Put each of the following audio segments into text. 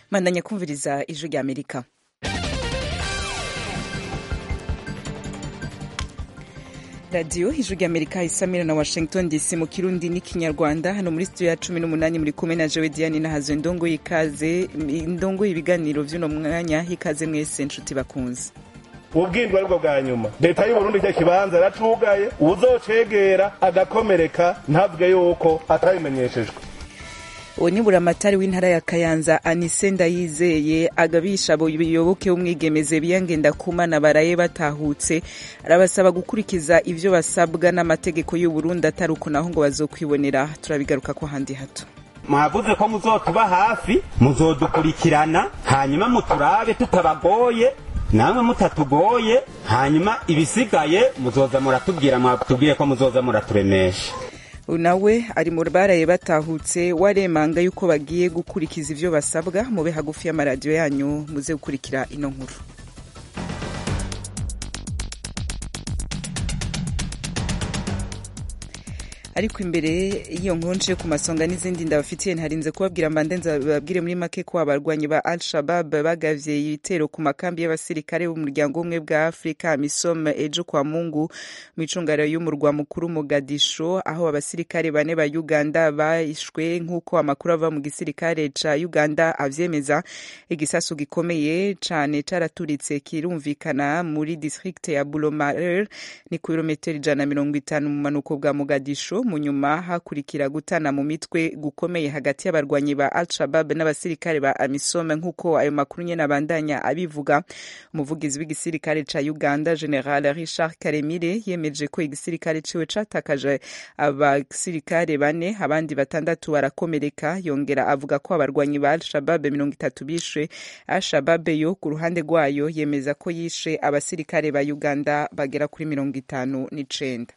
mandanya kumviriza ijwi rya amerika radiyo ijwi rya amerika isamira na washington dc mu kirundi n'ikinyarwanda hano muri studio ya cumi n'umunani muri kumwe na jowe diane nahazo indongo y'ikaze indongo y'ibiganiro vy'uno mwanya ikaze mwese nshuti bakunze ubwindwa aribwo bwa nyuma leta y'uburundi cyo kibanza yaracugaye uzocegera agakomereka ntavuge yuko atabimenyeshejwe uwo ni buramatari w'intara ya kayanza anise ndayizeye agabisha abayoboke b'umwigemeze biyangenda kumana baraye batahutse arabasaba gukurikiza ivyo basabwa n'amategeko y'uburundi atari uko naho ngo bazokwibonera turabigaruka ko handi hato mwavuze ko muzotuba hafi muzodukurikirana hanyuma muturabe tutabagoye namwe mutatugoye hanyuma ibisigaye muzoza muratubwira mwatubwiye ko muzoza muraturemesha nawe ari mu baraye batahutse waremanga yuko bagiye gukurikiza ivyo basabwa mube hagufi y'amaradiyo yanyu muze gukurikira ino nkuru ariko imbere y'iyo nkuru nce ku masonga n'izindi ndabafitiye ntarinze kubabwira mbandenza babwire muri make ko abarwanyi ba al shabab bagavye ibitero ku makambi y'abasirikare b'umuryango w'ubumwe bwa afurika misom ejo kwa mungu mu icungaro y'umurwa mukuru mugadisho aho abasirikare bane ba uganda bishwe nk'uko amakuru ava mu gisirikare ca uganda avyemeza igisasu gikomeye cane caraturitse kirumvikana muri district ya bulomarer ni ku birometero ijana na mirongo itanu mu manuko bwa mugadisho mu nyuma hakurikira gutana mu mitwe gukomeye hagati y'abarwanyi ba al-shabab n'abasirikare ba amisom nk'uko ayo makuru nyene abandanya abivuga umuvugizi w'igisirikare ca uganda general richard karemire yemeje ko igisirikare ciwe catakaje abasirikare bane abandi batandatu barakomereka yongera avuga ko abarwanyi ba al-shabab mirongo itatu bishwe al-shabab yo ku ruhande rwayo yemeza ko yishe abasirikare ba uganda bagera kuri mirongo itanu n'icenda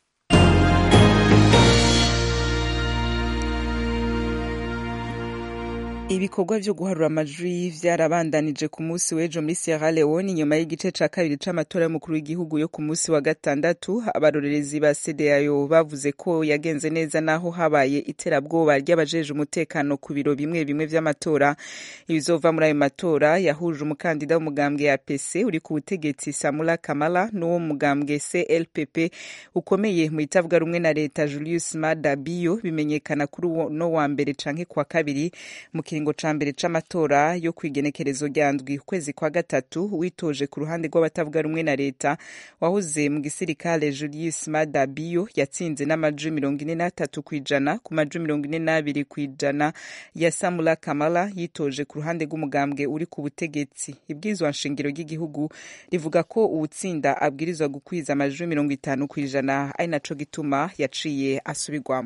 ibikorwa vyo guharura amajwi vyarabandanije ku munsi w'ejo muri Sierra Leone inyuma y'igice ca kabiri c'amatora y'umukuru w'igihugu yo ku munsi wa gatandatu abarorerezi ba CEDEAO bavuze ko yagenze neza naho habaye iterabwoba ry'abajeje umutekano ku biro bimwe bimwe vy'amatora ibizova muri ayo matora yahuje umukandida w'umugambwe ya PC uri ku butegetsi Samula Kamala n'uwo mugambwe CLPP ukomeye mu itavuga rumwe na leta Julius Maada Bio bimenyekana kuri no wa mbere canke kwa kabiri mu kiringo ca mbere c'amatora yo kwigenekerezo rya ndwi ukwezi kwa gatatu witoje ku ruhande rw'abatavuga rumwe na leta wahoze mu gisirikare Julius Maada Bio yatsinze n'amajwi mirongo ine n'atatu kw'ijana ku majwi mirongo ine n'abiri kw'ijana ya Samula Kamala yitoje ku ruhande rw'umugambwe uri ku butegetsi ibwirizwa nshingiro ry'igihugu rivuga ko uwutsinda abwirizwa gukwiza amajwi mirongo itanu kw'ijana ari naco gituma yaciye asubirwamo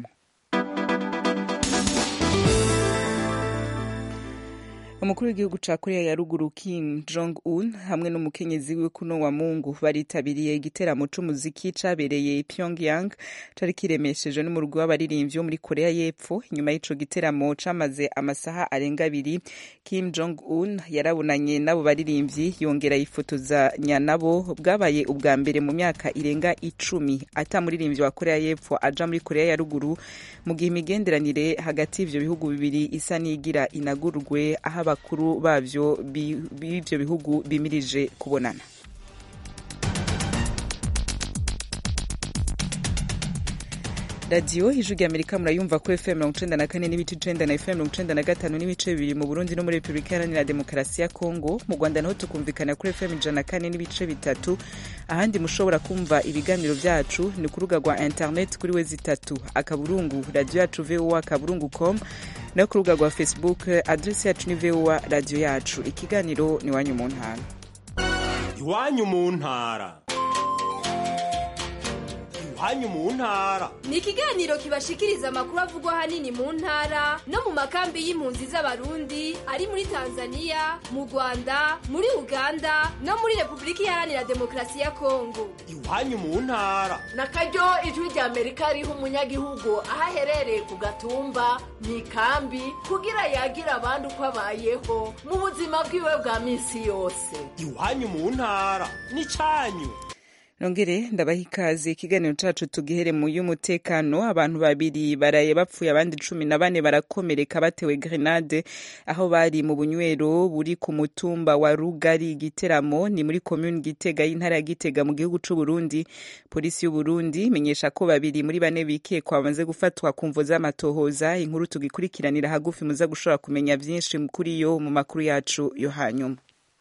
umukuru w'igihugu ca korea ya ruguru kim jong un hamwe n'umukenyezi wiwe kuno wa mungu baritabiriye igiteramo c'umuziki cabereye pyongyang cari kiremeshejwe n'umurwi w'abaririmbyi wo muri korea y'epfo inyuma y'ico giteramo camaze amasaha arenga abiri kim jong un yarabonanye n'abo baririmbyi yongera yifotozanya nabo bwabaye ubwa mbere mu myaka irenga icumi ata muririmbyi wa korea y'epfo aja muri korea ya ruguru mu gihe imigenderanire hagati y'ivyo bihugu bibiri isa n'igira inagurwe aho abakuru bavyo b'ivyo bihugu bimirije kubonana radiyo ijwi rya amerika murayumva ko fm mirongo icenda na kane n'ibice icenda na fm mirongo icenda na gatanu n'ibice bibiri mu burundi no muri repubulika iharanira demokarasi ya kongo mu rwanda naho tukumvikana kuri fm ijana na kane n'ibice bitatu ahandi mushobora kumva ibiganiro vyacu ni ku rubuga rwa internet kuri we zitatu akaburungu radiyo yacu voa akaburungu com no ku rubuga rwa facebook adresi yacu ni voa radiyo yacu ikiganiro ni iwanyu mu ntara iwanyu mu ntara iwanyu mu ntara ni ikiganiro kibashikiriza amakuru avugwa ahanini mu ntara no mu makambi y'impunzi z'abarundi ari muri tanzania mu rwanda muri uganda no muri repubulika iharanira demokarasi ya kongo iwanyu mu ntara na karyo ijwi rya amerika riha umunyagihugu aho aherereye ku gatumba mu ikambi kugira yagira abandi uko abayeho mu buzima bwiwe bwa minsi yose iwanyu mu ntara ni cyanyu nongere ndabaha ikaze ikiganiro cacu tugihere mu y'umutekano abantu babiri baraye bapfuye abandi cumi na bane barakomereka batewe grenade aho bari mu bunywero buri ku mutumba wa rugari giteramo ni muri komuni gitega y'intara ya gitega mu gihugu c'uburundi polisi y'uburundi imenyesha ko babiri muri bane bikekwa bamaze gufatwa ku mvo z'amatohoza inkuru tugikurikiranira hagufi muza gushobora kumenya vyinshi kuri yo mu makuru yacu yo hanyuma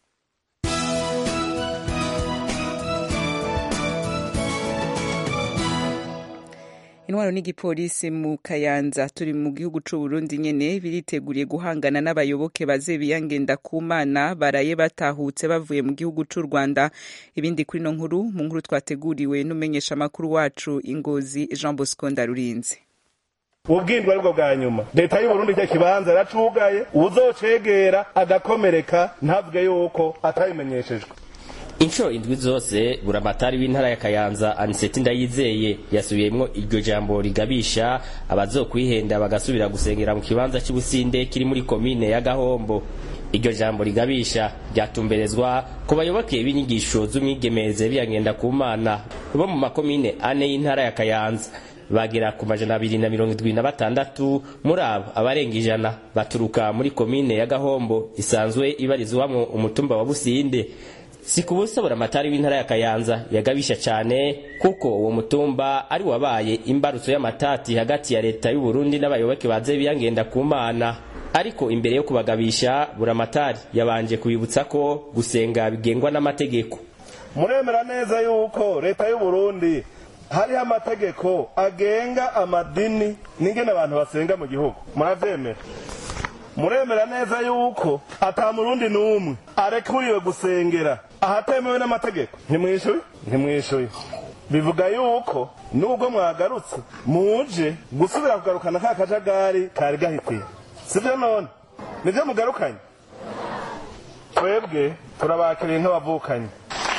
intwaro n'igipolisi mu kayanza turi mu gihugu c'uburundi nyene biriteguriye guhangana n'abayoboke baze biyangenda ku mana baraye batahutse bavuye mu gihugu c'u rwanda ibindi kuri no nkuru mu nkuru twateguriwe n'umenyesha amakuru wacu ingozi jean bosco ndarurinze ubwindwa aribwo bwa nyuma leta y'uburundi cyo kibanza yaracugaye uzocegera agakomereka ntavuge yuko atabimenyeshejwe inshuro indwi zose buramatari w'intara ya kayanza aniseti ndayizeye yasubiyemwo iryo jambo rigabisha abazokwihenda bagasubira gusengera mu kibanza cy'ubusinde kiri muri komine ya gahombo iryo jambo rigabisha ryatumberezwa ku bayoboke b'inyigisho z'umwigemeze biyagenda ku mana bo mu makomine ane y'intara ya kayanza bagera ku majana abiri na mirongo indwi na batandatu muri abo abarenga ijana baturuka muri komine ya gahombo isanzwe ibarizwamwo umutumba wa businde si ku busa buramatari w'intara ya kayanza yagabisha cyane kuko uwo mutumba ari wabaye imbarutso y'amatati hagati ya leta y'uburundi n'abayoboke baze biyangenda ku mana ariko imbere yo kubagabisha buramatari yabanje kubibutsa ko gusenga bigengwa n'amategeko muremera neza yuko leta y'uburundi hariho amategeko agenga amadini n'ingene abantu basenga mu gihugu muravyemera muremera neza yuko ata murundi n'umwe arekuriwe gusengera ahatemewe n'amategeko ntimwishuye ntimwishuye bivuga yuko nubwo mwagarutse muje gusubira kugarukana ka kajagari kari gahitiye sivyo none nivyo mugarukanye twebwe turabakiriye nk'abavukanyi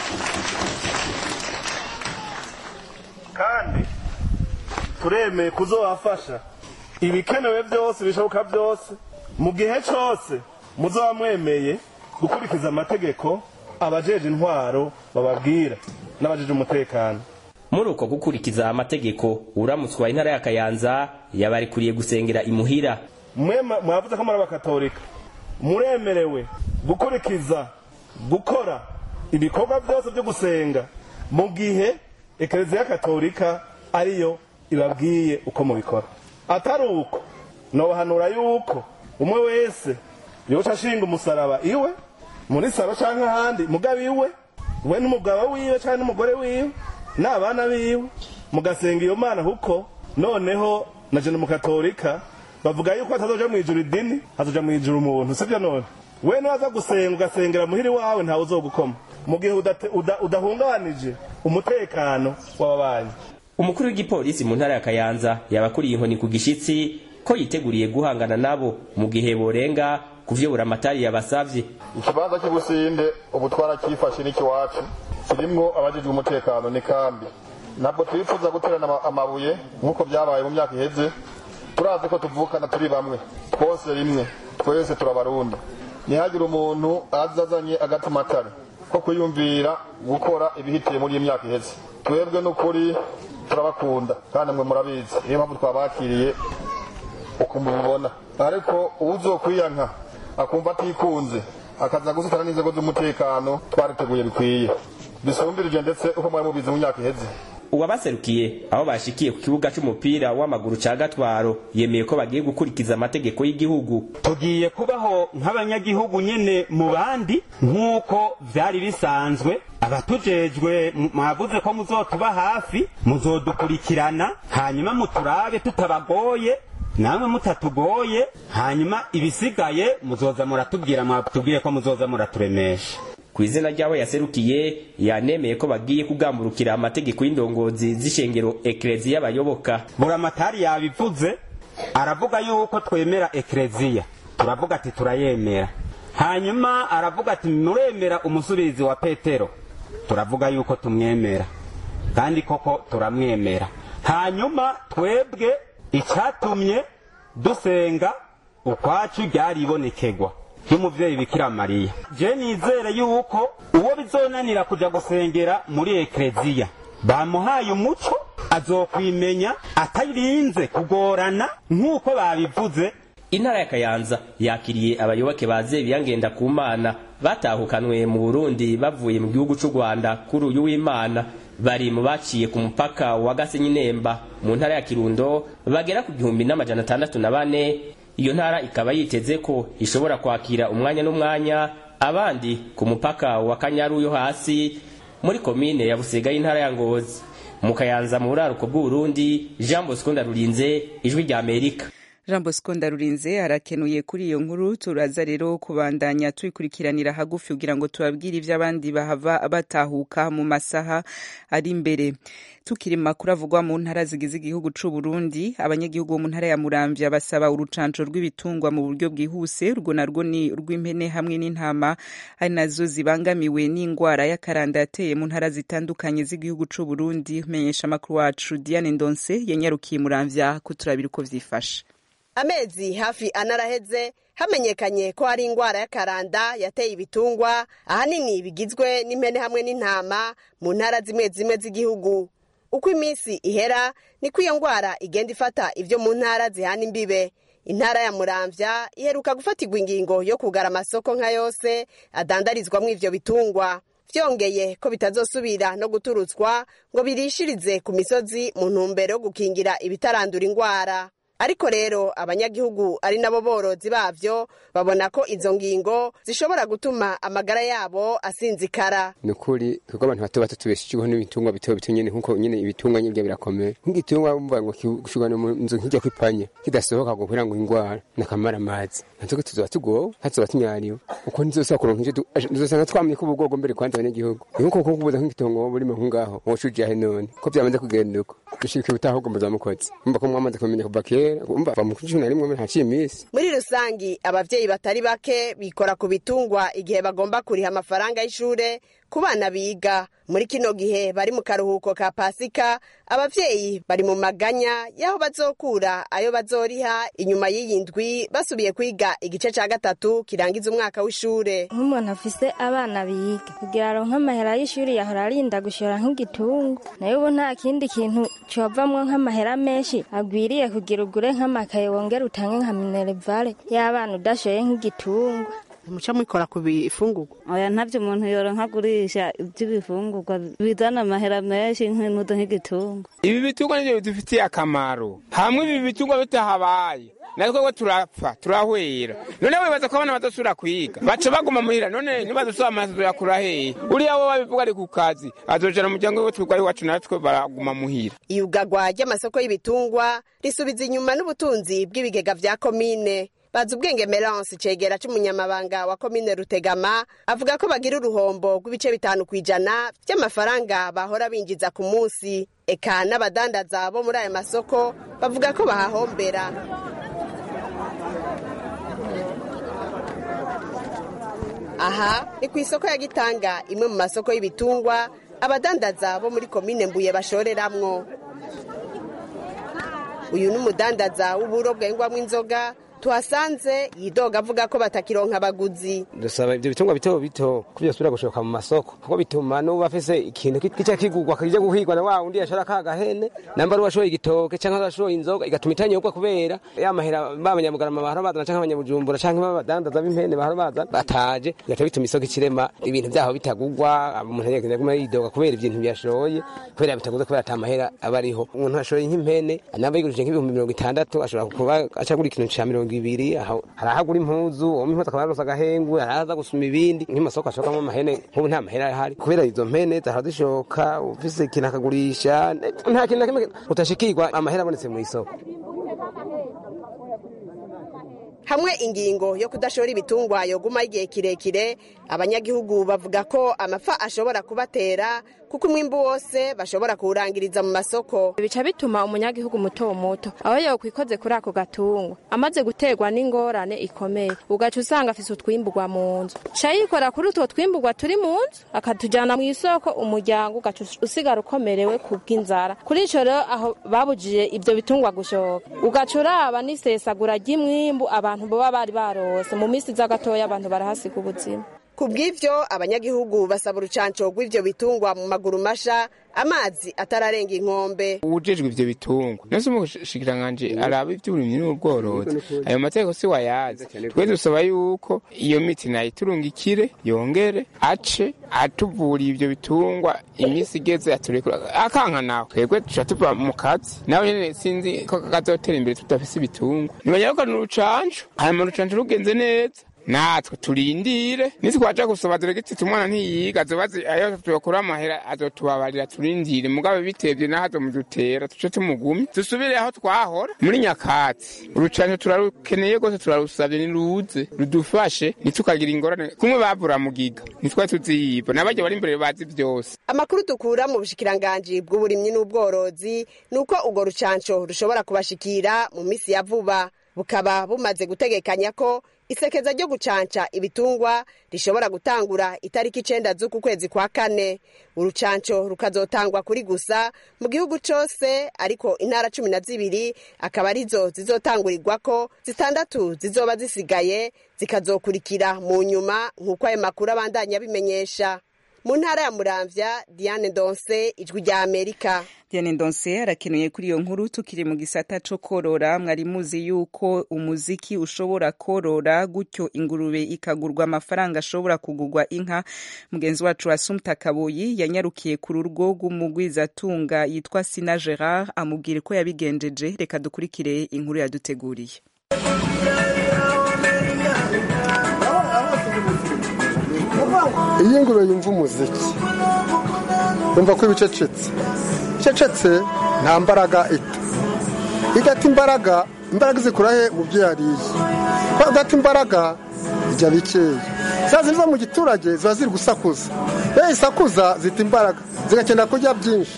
kandi turemeye kuzobafasha ibikenewe byose bishoboka byose mu gihe cyose muzaba mwemeye gukurikiza amategeko abajeje intwaro bababwira n'abajeje umutekano muri uko gukurikiza amategeko uramutswa wa intara ya kayanza yabarikuriye gusengera imuhira mwe mwavuze ko muri abakatolika muremerewe gukurikiza gukora ibikorwa byose byo gusenga mu gihe ekereziya katolika ariyo ibabwiye uko mubikora atari uko nobahanura yuko umwe wese yoca ashinga umusaraba iwe muri saro canke ahandi mugabo iwe we n'umugabo wiwe canke n'umugore wiwe n'abana biwe mugasenga iyo mana kuko noneho na jene mukatolika bavuga yuko hatazoja mw'ijuru idini hazoja mw'ijuru umuntu sivyo none we niwaza gusenga ugasengera muhiri wawe ntawe uzogukoma mu gihe udahungabanije umutekano w'ababanyi umukuru w'igipolisi mu ntara ya kayanza yabakuriye inkoni ku gishitsi ko yiteguriye guhangana nabo mu gihe borenga ku vyo buramatari yabasavye ikibanza cy'ubusinde ubu twarakifashe n'ikiwacu kirimwo abajejwe umutekano ni kambi ntabwo twifuza guterana amabuye nk'uko byabaye mu myaka iheze turazi ko tuvukana turi bamwe twose rimwe twese turabarundi ntihagire umuntu aza azanye agatimatare ko kwiyumvira gukora ibihitiye muri iyi myaka iheze twebwe n'ukuri turabakunda kandi mwe murabizi niyo mpamvu twabakiriye uko mubibona ariko uzokwiyanka akumva atikunze akaza gusitana n'inzego z'umutekano twariteguye bikwiye bisumbirije ndetse uko mwari mubizi mu myaka iheze uwabaserukiye aho bashikiye ku kibuga c'umupira w'amaguru ca gatwaro yemeye ko bagiye gukurikiza amategeko y'igihugu tugiye kubaho nk'abanyagihugu nyene mu bandi nk'uko vyari bisanzwe abatujejwe mwavuze ko muzotuba hafi muzodukurikirana hanyuma muturabe tutabagoye namwe mutatugoye hanyuma ibisigaye muzoza muratubwira mwatubwiye ko muzoza muraturemesha ku izina ry'aho yaserukiye yanemeye ko bagiye kugamburukira amategeko y'indongozi z'ishengero ekereziya y'abayoboka buramatari yabivuze aravuga yuko twemera ekereziya turavuga ati turayemera hanyuma aravuga ati muremera umusubirizi wa petero turavuga yuko tumwemera kandi koko turamwemera hanyuma twebwe icyatumye dusenga ukwacu ryaribonekegwa y'umuvyeyi bikira mariya je nizere yuko uwo bizonanira kuja gusengera muri ekleziya bamuhaye umuco azokwimenya atarinze kugorana nk'uko babivuze intara ya kayanza yakiriye abayoboke ba zebiya ngendakumana batahukanwe mu burundi bavuye mu gihugu c'u rwanda kuri uyu w'imana bari mu baciye ku mupaka wa gasenyi nemba mu ntara ya kirundo bagera ku gihumbi n'amajana atandatu na bane iyo ntara ikaba yiteze ko ishobora kwakira umwanya n'umwanya abandi ku mupaka wa kanyaru yo hasi muri komine ya busega y'intara ya ngozi mu kayanza mu buraruko bw'uburundi jean bosco ndarurinze ijwi rya amerika jean bosco ndarurinze arakenuye kuri iyo nkuru turaza rero kubandanya tuyikurikiranira hagufi kugira ngo tubabwire ibyo abandi bahava batahuka mu masaha ari imbere tukiri mu makuru avugwa mu ntara zigize igihugu c'u Burundi abanyagihugu bo mu ntara ya Muramvya basaba urucanco rw'ibitungwa mu buryo bwihuse urwo narwo ni urw'impene hamwe n'intama ari nazo zibangamiwe n'ingwara y'akaranda yateye mu ntara zitandukanye z'igihugu c'u Burundi menyesha amakuru wacu Diane Ndonse yanyarukiye Muramvya kuturabira uko vyifashe amezi hafi anaraheze hamenyekanye ko hari ingwara y'akaranda yateye ibitungwa ahanini bigizwe n'impene hamwe n'intama mu ntara zimwe zimwe z'igihugu uko iminsi ihera niko iyo ngwara igenda ifata ivyo mu ntara zihana imbibe intara ya muramvya iheruka gufatirwa ingingo yo kugara amasoko nka yose adandarizwamwo ivyo bitungwa vyongeye ko bitazosubira no guturutswa ngo birishirize ku misozi mu ntumbero yo gukingira ibitarandura ingwara ariko rero abanyagihugu ari nabo borozi bavyo babona ko izo ngingo zishobora gutuma amagara yabo asinzikara ni ukuri twebwe abantu bato bato tubeshejeho n'ibitungwa bito bito nyene nkuko nyene ibitungwa nyene birakomeye nk'igitungwa bumva ngo gushirwa mu nzu nk'ijya kwipanye kidasohoka ngo kugira ngo ingwara nakamara amazi natwe tuzoba tugowe hatuzoba tunyariwe uko nizosaba kuronka ivyo nizosanga twamenye ko ubugogo mbere kwanza abanyagihugu nkuko ko kubuza nk'igitongo burimo nk'ungaho wocuja he none ko byamaze kugenda uko dushika ubutahubwo muzamukozi umva ko mwamaze kumenya kuva kera umva va mu cumi na rimwe ntaciye iminsi muri rusangi abavyeyi batari bake bikora ku bitungwa igihe bagomba kuriha amafaranga y'ishure ku bana biga muri kino gihe bari mu karuhuko ka pasika abavyeyi bari mu maganya y'aho bazokura ayo bazoriha inyuma y'iyi ndwi basubiye kwiga igice ca gatatu kirangiza umwaka w'ishure nk'umuntu afise abana biga kugira aronke amahera y'ishuri yahora arinda gushora nk'igitungo nayo ubu nta kindi kintu covamwo nk'amahera menshi agwiriye kugira ugure nk'amakaye wongere utange nka minerevare y'abana udashoye nk'igitungo muca mwikora ku bifungurwa oya ntavyo umuntu yoronka agurisha ivy'ibifungurwa bizana amahera menshi nk'inudo nk'igitungo ibi bitungwa nivyo bidufitiye akamaro hamwe ibi bitungwa bitahabaye natwe turapfa turahwera none wibaza ko abana badasubira kwiga baca baguma muhira none nibadasubira amaso yakura hehe uriya wo babivuga ari ku kazi azojana umuryango we twigwa iwacu natwe baraguma muhira iyugagwa ry'amasoko y'ibitungwa risubiza inyuma n'ubutunzi bw'ibigega vya komine bazi ubwenge Melance cegera c'umunyamabanga wa komine Rutegama avuga ko bagira uruhombo rw'ibice bitanu kw'ijana vy'amafaranga bahora binjiza ku munsi eka n'abadandaza bo muri ayo masoko bavuga ko bahahombera aha ni ku isoko ya gitanga imwe mu masoko y'ibitungwa abadandaza bo muri komine mbuye bashoreramwo uyu ni umudandaza w'uburo bwengwamwo inzoga tuhasanze yidoga avuga ko batakironka abaguzi dusaba ivyo bitungwa bito bito ko vyosubira gushoka mu masoko kuko bituma n'uba afise ikintu kica kigurwa kija guhigwa na wa undi yashora ka gahene namba ari uwashoye igitoke canke arashoye inzoga igatuma itanyobwa kubera ya mahera b'abanyamugarama bahora bazana canke abanyabujumbura canke b'abadandaza b'impene bahora bazana bataje bigaca bituma isoko ikirema ibintu vyaho bitagurwa umuntu yaguma yidoga kubera ibintu byashoye kubera bitaguze kubera ata mahera aba ariho umuntu ashoye nk'impene namba yigurije nk'ibihumbi mirongo itandatu ashobora kuba acagura ikintu ca mirongo ibiri hari ahagura impuzu uwo impuzu akaba yarosa agahengwe hari ahaza gusuma ibindi nk'amasoko ashokamo amahene nk'ubu nta mahera ahari kubera izo mpene zahora zishoka ufise ikintu akagurisha nta kintu na kimwe utashikirwa amahera abonetse mu isoko hamwe ingingo yo kudashora ibitungwa yoguma igihe kirekire abanyagihugu bavuga ko amafa ashobora kubatera kuko umwimbu wose bashobora kuwurangiriza mu masoko bica bituma umunyagihugu muto muto aho yokwikoze kuri ako gatungwa amaze guterwa n'ingorane ikomeye ugaca usanga afise utwimburwa mu nzu ca yikora kuri utwo twimburwa turi mu nzu akatujana mu isoko umuryango ugaca usigara ukomerewe kubw'inzara kuri ico rero aho babujije ivyo bitungwa gushoka ugaca uraba n'isesagura ry'imwimbu abantu boba bari barose mu misi za gatoya abantu barahasiga ubuzima ku bw'ivyo abanyagihugu basaba urucanco rw'ivyo bitungwa mu maguru masha amazi atararenga inkombe uwujejwe ivyo bitungwa nose umushikiranganji araba ivy'uburimyi n'ubworozi ayo mategeko si wayazi twe dusaba yuko iyo miti nayiturungikire yongere ace atuvuriye ivyo bitungwa imisi igeze aturekura akanka nawe twebwe tuca tuva mu kazi nawe nyene sinzi ko kazotera imbere tudafise ibitungwa nibanyaruka urucanco hanyuma urucanco rugenze neza natwe turindire nitwaja gusaba diregiti umwana ntiyiga azobazi ayo tuyokura amahera azotubabarira turindire mugabe bitevye naho azomudutera tuce tumugumye dusubire aho twahora muri nyakatsi urucanco turarukeneye rwose turarusavye niruze rudufashe ntitukagira ingorane kumwe bavura mugiga nitwari tuziyiba n'abarya bari imbere bazi vyose amakuru dukura mu bushikiranganji bw'uburimyi n'ubworozi ni uko urwo rucanco rushobora kubashikira mu misi ya vuba bukaba bumaze gutegekanya ko isekeza ryo gucanca ibitungwa rishobora gutangura itariki icenda z'uku kwezi kwa kane urucanco rukazotangwa kuri gusa mu gihugu cose ariko intara cumi na zibiri akaba arizo zizotangurirwako zitandatu zizoba zisigaye zikazokurikira mu nyuma nk'uko ayo makuru abandanya abimenyesha mu ntara ya muramvya diane ndonse ijwi rya amerika Diane Ndonse arakenuye kuri iyo nkuru tukiri mu gisata co korora mwari muzi yuko umuziki ushobora korora gutyo ingurube ikagurwa amafaranga ashobora kugurwa inka mugenzi wacu Asumta Kaboyi yanyarukiye ku rugo rw'umugwizatunga yitwa Sina Gerard amubwira ko yabigenjeje reka dukurikire inkuru yaduteguriye iyo ingurube yumva umuziki yumva ko ibicecetse icecetse nta mbaraga ita igata imbaraga imbaraga zikura he mu byo yariye ko igata imbaraga ijya bikeya za ziri zo mu giturage ziba ziri gusakuza iyo isakuza zita imbaraga zigakenera kurya byinshi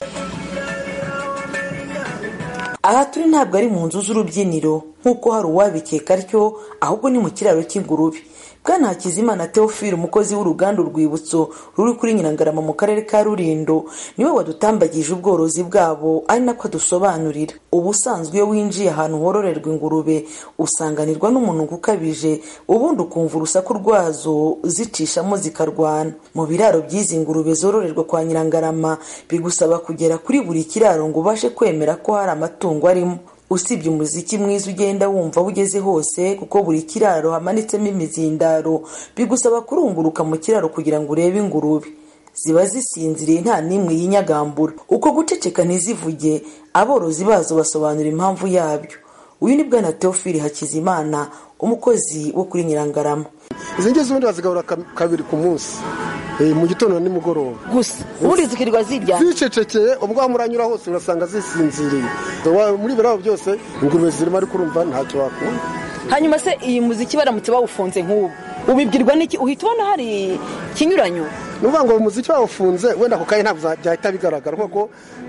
aha turi ntabwo ari mu nzu z'urubyiniro nk'uko hari uwabikeka atyo ahubwo ni mu kiraro cy'ingurube bwana hakizimana teofile umukozi w'uruganda urwibutso ruri kuri nyirangarama mu karere ka rurindo niwe wadutambagije ubworozi bwabo ari nako adusobanurira ubusanzwe iyo winjiye ahantu hororerwa ingurube usanganirwa n'umunuko ukabije ubundi ukumva urusaku rwazo zicishamo zikarwana mu biraro by'izi ngurube zororerwa kwa nyirangarama bigusaba kugera kuri buri kiraro ngo ubashe kwemera ko hari amatungo arimo usibye umuziki mwiza ugenda wumva aho ugeze hose kuko buri kiraro hamanitsemo imizindaro bigusaba kurunguruka mu kiraro kugira ngo urebe ingurube ziba zisinziriye nta n'imwe yinyagambura uko guceceka ntizivuge aborozi bazo basobanura impamvu yabyo uyu ni bwana teofili hakizimana umukozi wo kuri nyirangarama izi ngizi ubundi bazigaburira kabiri ku munsi mu gitondo na nimugoroba gusa ubundi zikirirwa zirya zicecekeye ubwo muranyura hose urasanga zisinziriye muri birabo byose ingurube zirimo ariko urumva ntacyo wakunda hanyuma se iyi muziki baramutse bawufunze nk'ubu ubibwirwa n'iki uhita ubona hari ikinyuranyo ni ukuvuga ngo umuziki bawufunze wenda ako kanya ntabwo byahita bigaragara kuko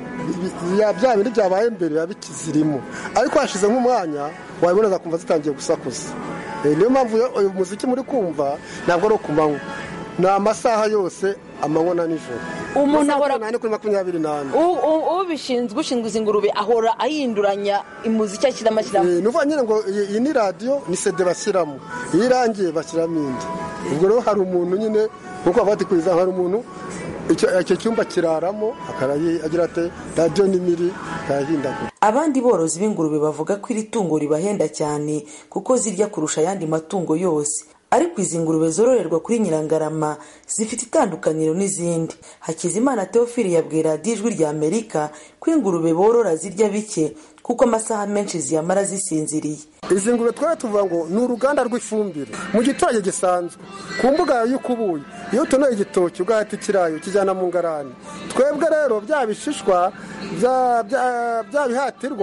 bya bindi byabaye mbere biba bikizirimo ariko hashize nk'umwanya wabibona kumva zitangiye gusakuza niyo mpamvu uyu muziki muri kumva ntabwo ari ku manywa ni amasaha yose amanywa na nijoro umuntu ahora nane kuri makumyabiri n'ane ubishinzwe ushinzwe izi ngurube ahora ahinduranya imuziki ashyiramo ashyiramo ni ukuvuga nyine ngo iyi ni radiyo ni sede bashyiramo iyo irangiye bashyiramo indi ubwo rero hari umuntu nyine nkuko bavuga ati kuriza hari umuntu icyo cyumba kiraramo agira ati radiyo nimiri akayahindagura abandi borozi b'ingurube bavuga ko iri tungo ribahenda cyane kuko zirya kurusha ayandi matungo yose ariko izi ngurube zororerwa kuri nyirangarama zifite itandukaniro n'izindi hakizimana teofili yabwira ijwi rya amerika ko ingurube borora zirya bike kuko amasaha menshi ziyamara zisinziriye izi ngurube twari tuvuga ngo ni uruganda rw'ifumbire mu giturage gisanzwe ku mbuga yawe y'ukubuye iyo utonoye igitoki ugahita ikirayo ukijyana mu ngarani twebwe rero bya bishishwa bya bihatirwa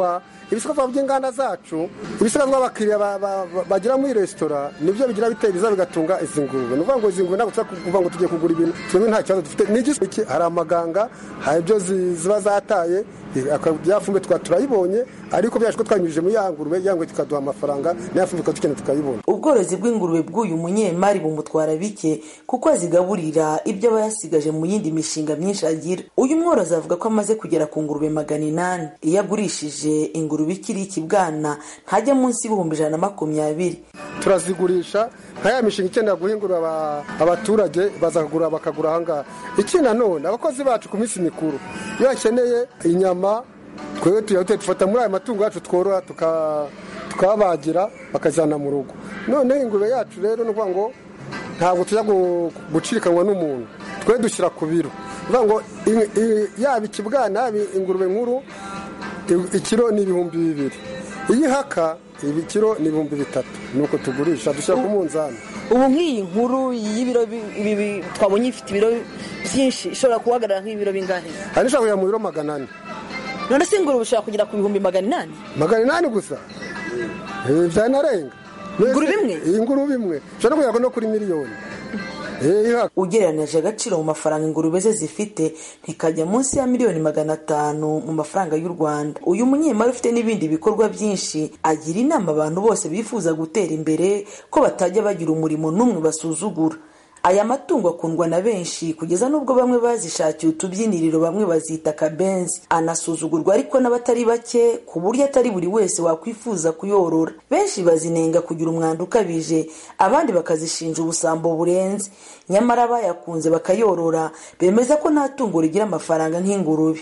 ibisigazwa by'inganda zacu ibisigazwa abakiriya ba- ba- ba- bagira muri resitora nibyo bigira bitera biza bigatunga izi ngurube ni ukuvuga ngo izi ngurube ntabwo tuza kuvuga ngo tugiye kugura ibintu twebwe nta kibazo dufite ni iki hari amaganga hari ibyo zi- ziba zataye byafumbwe tukaba turayibonye ariko byaje ko twanyujije muri ya ngurube ya ngurube tukaduha amafaranga n'iya fumbwe tukadukeneye tukayibona ubworozi bw'ingurube bw'uyu munyemari bumutwara bike kuko azigaburira ibyo aba yasigaje mu yindi mishinga myinshi agira uyu mworozi avuga ko amaze kugera ku ngurube magana inani iyo agurishije ingurube ikiri ikibwana ntajya munsi y'ibihumbi ijana na makumyabiri turazigurisha nka ya mishinga ikenera guhingura aba- abaturage baza kugura bakagura ahangaha iki nanone abakozi bacu ku minsi mikuru iyo bakeneye inyama twebwe tuyahute dufata muri ayo matungo yacu tworora tuka- tukabagira bakajyana mu rugo noneho ingurube yacu rero ni ukuvuga ngo ntabwo tujya gu- gucirikanwa n'umuntu twe dushyira ku biro ni ukuvuga ngo i- i- yaba ikibwana yaba ingurube nkuru i- ikiro ni ibihumbi bibiri iyo ihaka ikiro ni ibihumbi bitatu ni uko tugurisha dushyira ku munzani ubu nk'iyi nkuru y'ibiro bi- ibi bi- twabonye ifite ibiro byinshi ishobora guhagarara nk'ibiro bingahe hari n'ishobora kujya mu biro magana ane none se ingurube ushobora kugera ku bihumbi magana inani magana inani gusa Eh, byanarenga ingurube imwe iyi ngurube imwe ushobora no kugera no kuri miliyoni ugereranije agaciro mu mafaranga ingurube ze zifite ntikajya munsi ya miliyoni magana atanu mu mafaranga y'u rwanda uyu munyemari ufite n'ibindi bikorwa byinshi agira inama abantu bose bifuza gutera imbere ko batajya bagira umurimo n'umwe basuzugura aya matungo akundwa na benshi kugeza n'ubwo bamwe bazishakiye utubyiniriro bamwe bazita akabenzi anasuzugurwa ariko n'abatari bake ku buryo atari buri wese wakwifuza kuyorora benshi bazinenga kugira umwanda ukabije abandi bakazishinja ubusambo burenze nyamara abayakunze bakayorora bemeza ko nta tungo rigira amafaranga nk'ingurube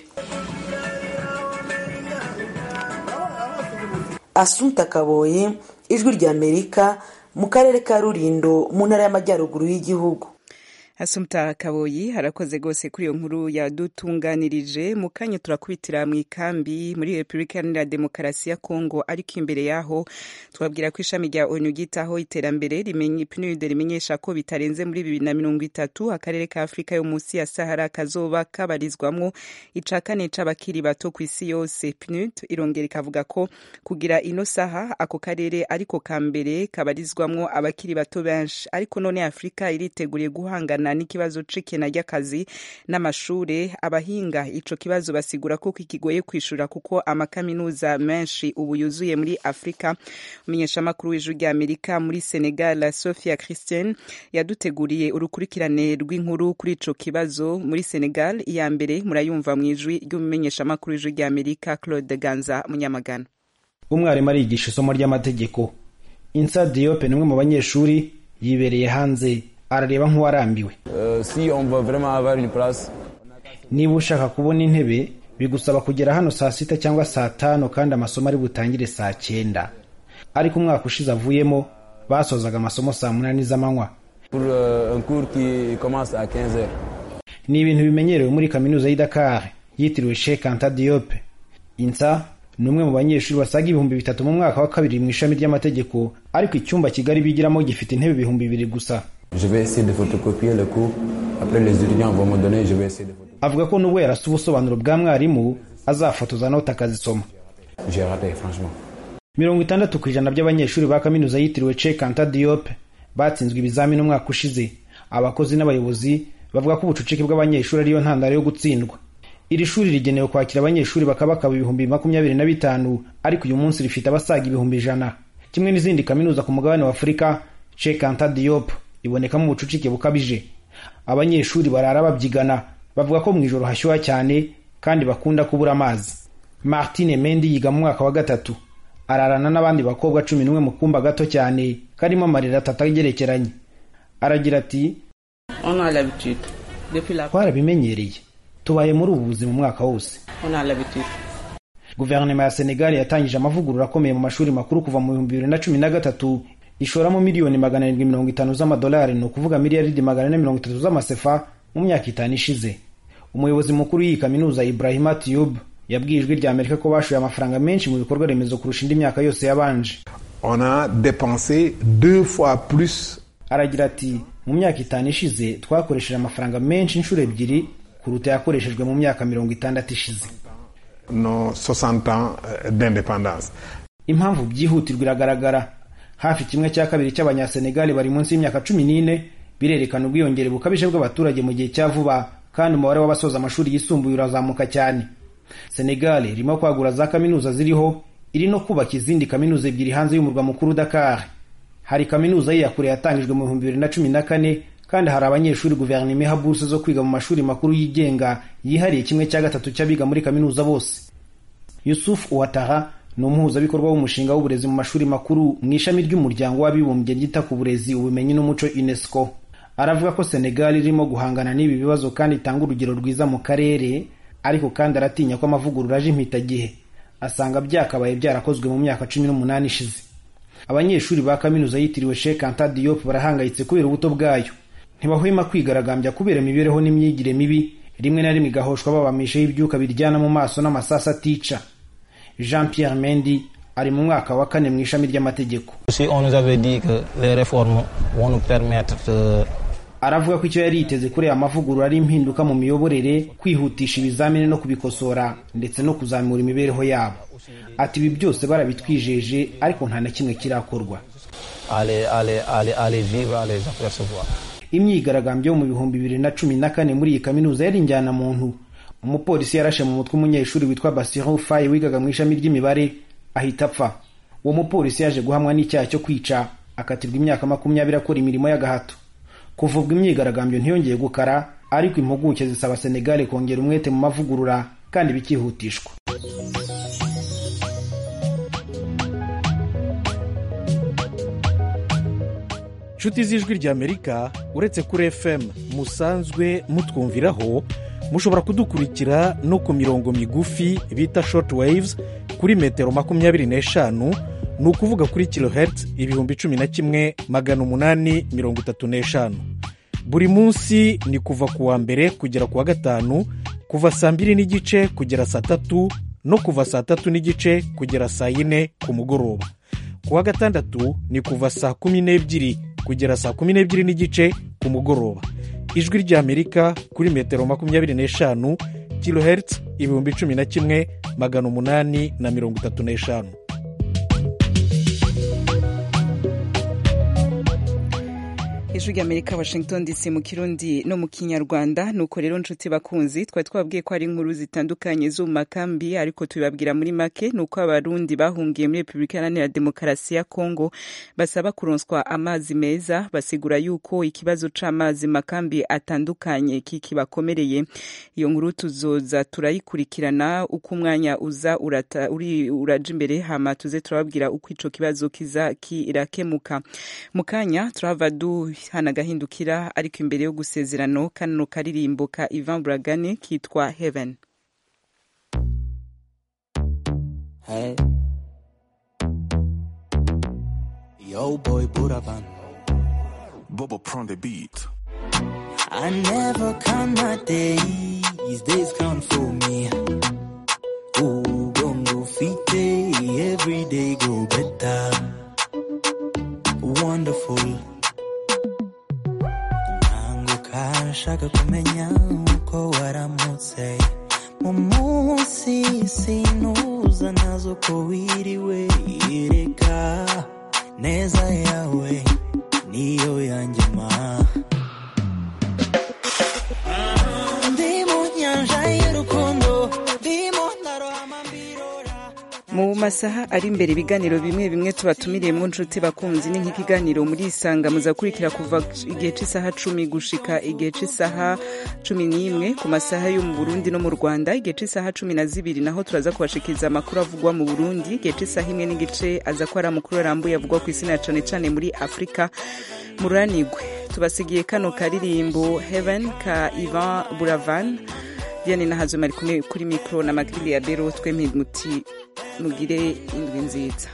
asunta kaboye ijwi ry'amerika mu karere ka rurindo mu ntara y'amajyaruguru y'igihugu Asumta Kaboyi harakoze gose kuri iyo nkuru yadutunganirije mu kanya turakubitira mu ikambi muri Repubulika Iharanira Demokarasi ya Kongo ariko imbere yaho twabwira ko ishami rya ONU ryitaho iterambere rimenye PNUD rimenyesha ko bitarenze muri bibiri na mirongo itatu akarere ka Afurika yo munsi ya Sahara kazoba kabarizwamwo ica kane c'abakiri bato ku isi yose PNUD irongera ikavuga ko kugira ino saha ako karere ariko ka mbere kabarizwamwo abakiri bato benshi ariko none Afurika iriteguriye guhangana n'ikibazo c'ikena ry'akazi n'amashure abahinga ico kibazo basigura ko kikigoye kwishura kuko amakaminuza menshi ubu yuzuye muri Afrika umumenyeshamakuru w'ijwi rya Amerika muri Senegal Sophia Christian yaduteguriye urukurikirane rw'inkuru kuri ico kibazo muri Senegal iya mbere murayumva mu ijwi ry'umumenyeshamakuru w'ijwi rya Amerika Claude Ganza Munyamagana umwarimu arigisha isomo ry'amategeko insa diyope ni umwe mu banyeshuri yibereye hanze arareba nk'uwarambiwe niba ushaka kubona intebe bigusaba kugera hano saa sita cyangwa saa tanu kandi amasomo ari butangire saa cyenda ariko umwaka ushize avuyemo basozaga amasomo saa munani z'amanywa ni ibintu bimenyerewe muri kaminuza y'i Dakar yitiriwe Sheikh Anta Diop insa ni umwe mu banyeshuri basaga ibihumbi bitatu mu mwaka wa kabiri mu ishami ry'amategeko ariko icyumba kigari bigiramo gifite intebe ibihumbi bibiri gusa Je vais essayer de photocopier le cours. Après, les étudiants vont me donner, je vais essayer de photocopier. avuga ko nubwo yarasa ubusobanuro bwa mwarimu azafotoza note akazisoma J'ai raté, franchement. mirongo itandatu ku ijana by'abanyeshuri ba kaminuza yitiriwe Cheikh Anta Diop batsinzwe ibizamini umwaka ushize abakozi n'abayobozi bavuga ko ubucucike bw'abanyeshuri ariyo ntandaro yo gutsindwa iri shuri rigenewe kwakira abanyeshuri bakabakaba ibihumbi makumyabiri na bitanu ariko uyu munsi rifite abasaga ibihumbi ijana kimwe n'izindi kaminuza ku mugabane wa afurika Cheikh Anta Diop ibonekamo ubucucike bukabije abanyeshuri barara babyigana bavuga ko mu ijoro hashyuha cyane kandi bakunda kubura amazi martine mendi yiga mu mwaka wa gatatu ararana n'abandi bakobwa cumi n'umwe mu kumba gato cyane karimo amarira atatu agerekeranye aragira ati On a l'habitude. Depuis la twarabimenyereye tubaye muri ubu buzima umwaka wose on a l'habitude. guverinoma ya senegal yatangije amavugurura akomeye mu mashuri makuru kuva mu bihumbi bibiri na cumi na gatatu ishoramo miliyoni magana arindwi mirongo itanu z'amadolari ni ukuvuga miliyaridi magana ane mirongo itatu z'amasefa mu myaka itanu ishize umuyobozi mukuru w'iyi kaminuza ibrahima tiyub yabwiye ijwi rya amerika ko bashoye amafaranga menshi mu bikorwa remezo kurusha indi myaka yose yabanje On a dépensé deux fois plus aragira ati mu myaka itanu ishize twakoresheje amafaranga menshi inshuro ebyiri kuruta yakoreshejwe mu myaka mirongo itandatu ishize nos 60 ans euh, d'indépendance. impamvu byihutirwa iragaragara hafi kimwe cya kabiri cy'abanyasenegali bari munsi y'imyaka cumi n'ine birerekana ubwiyongere bukabije bw'abaturage mu gihe cya vuba kandi umubare w'abasoza amashuri yisumbuye urazamuka cyane senegali irimo kwagura za kaminuza ziriho iri no kubaka izindi kaminuza ebyiri hanze y'umurwa mukuru dakar hari kaminuza y'iyakure yatangijwe mu bihumbi bibiri na cumi na kane kandi hari abanyeshuri guverinoma iha buruse zo kwiga mu mashuri makuru yigenga yihariye kimwe cya gatatu cy'abiga muri kaminuza bose yusuf uwataha ni umuhuzabikorwa w'umushinga w'uburezi mu mashuri makuru mu ishami ry'umuryango w'abibumbye ryita ku burezi ubumenyi n'umuco unesco aravuga ko senegal irimo guhangana n'ibi bibazo kandi itanga urugero rwiza mu karere ariko kandi aratinya ko amavugurura aje impitagihe asanga byakabaye byarakozwe mu myaka cumi n'umunani ishize abanyeshuri ba kaminuza yitiriwe Sheikh Anta Diop barahangayitse kubera ubuto bwayo ntibahwema kwigaragambya kubera imibereho n'imyigire mibi rimwe na rimwe igahoshwa babamishaho ibyuka biryana mu maso n'amasasu atica Jean Pierre Mendy ari mu mwaka wa kane mu ishami ry'amategeko Si on nous avait dit que les réformes vont nous permettre de aravuga ko icyo yari yiteze kuri aya mavugurura ari impinduka mu miyoborere kwihutisha ibizamini no kubikosora ndetse no kuzamura imibereho yabo ati ibi byose barabitwijeje ariko nta na kimwe kirakorwa aller, aller, aller, aller vivre, à les apercevoir. imyigaragambyo yo mu bihumbi bibiri na cumi na kane muri iyi kaminuza yari injyana muntu umupolisi yarashe mu mutwe umunyeshuri witwa Basiru Faye wigaga mu ishami ry'imibare ahita apfa uwo mupolisi yaje guhamwa n'icyaha cyo kwica akatirwa imyaka makumyabiri akora imirimo y'agahato kuvubwa imyigaragambyo ntiyongeye gukara ariko impuguke zisaba Senegal kongera umwete mu mavugurura kandi bikihutishwa nshuti z'ijwi ry'amerika uretse kuri fm musanzwe mutwumviraho mushobora kudukurikira no ku mirongo migufi bita short waves kuri metero makumyabiri n'eshanu ni ukuvuga kuri kilohertz ibihumbi cumi na kimwe magana umunani mirongo itatu n'eshanu buri munsi ni kuva ku wa mbere kugera ku wa gatanu kuva saa mbiri n'igice kugera saa tatu no kuva saa tatu n'igice kugera saa yine ku mugoroba ku wa gatandatu ni kuva saa kumi n'ebyiri kugera saa kumi n'ebyiri n'igice ku mugoroba ijwi ry'amerika kuri metero makumyabiri n'eshanu kilohertz ibihumbi cumi na kimwe magana umunani na mirongo itatu n'eshanu ijwi ry'amerika washington dc mu kirundi no mu kinyarwanda nuko rero nshuti bakunzi twari twabwiye ko hari inkuru zitandukanye zo mu makambi ariko tubibabwira muri make ni uko abarundi bahungiye muri repubulika iharanira demokarasi ya kongo basaba kuronswa amazi meza basigura yuko ikibazo c'amazi makambi atandukanye kikibakomereye iyo nkuru tuzoza turayikurikirana uko umwanya uza urata, uri, uraja imbere hama tuze turababwira uko ico kibazo kiza kirakemuka mu kanya turahava du hana agahindukira ariko imbere yo gusezerano kano karirimbo ka Ivan Buragane kitwa Heaven Hey. Yo, boy, Buravan. Bubba prend the beat. I never count my days, days count for me. Ooh, gongo fite, every day go better. Wonderful. Nanguka nshaka kumenya uko waramutse. Mu munsi sinuza nazo ko wiriwe ireka neza yawe niyo yanjye ma ndi mu nyanja y'urukundo ndimo ndarohama mu masaha ari imbere ibiganiro bimwe bimwe tubatumiriye mu nshuti bakunzi ni nk'ikiganiro muri isanga muzakurikira kuva igihe cy'isaha cumi gushika igihe cy'isaha cumi n'imwe ku masaha yo mu burundi no mu rwanda igihe cy'isaha cumi na zibiri naho turaza kubashikiriza amakuru avugwa mu burundi igihe cy'isaha imwe n'igice aza ko ari amakuru arambuye avugwa ku isi na cane cane muri afurika muranigwe tubasigiye kano karirimbo heaven ka ivan buravan diane nahazo mari kumwe kuri mikoro na makirili ya bero twemye muti mugire indwi nziza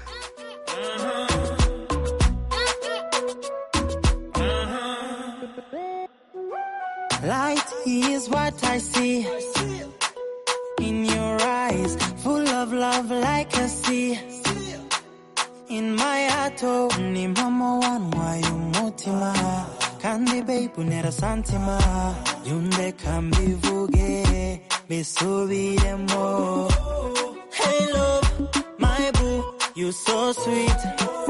Light is what I see in your eyes, full of love like a sea. In my heart, oh, ni mama wanwaye umutima kandi babe unera santima yunde kambivuge bisubiremo You so sweet.